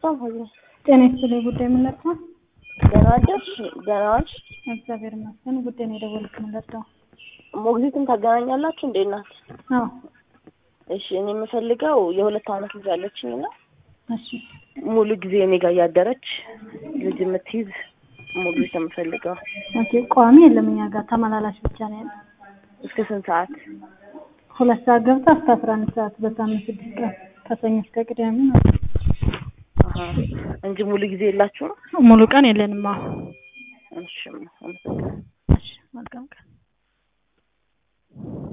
በጣም ሆኜ ጤና ይስጥልኝ። ጉዳይ ምን ልርዳው? ደህና አደርሽ? ደህና ዋልሽ? እግዚአብሔር ይመስገን። ጉዳይ ነው የደወልኩት። ምን ልርዳው? ሞግዚትን ታገናኛላችሁ እንዴ እናት? አዎ። እሺ እኔ የምፈልገው የሁለት ዓመት ልጅ አለችኝ እና እሺ ሙሉ ጊዜ እኔ ጋር እያደረች ልጅ የምትይዝ ሞግዚት ነው የምፈልገው። ኦኬ። ቋሚ የለም እኛ ጋር ተመላላሽ ብቻ ነው ያለው። እስከ ስንት ሰዓት? ሁለት ሰዓት ገብታ እስከ አስራ አንድ ሰዓት በሳምንት ስድስት ቀን ከሰኞ እስከ ቅዳሜ ነው። አሀ እንጂ ሙሉ ጊዜ የላችሁም? ሙሉ ቀን የለንም። አዎ። እሺ አመሰግናለሁ። እሺ መልካም ቀን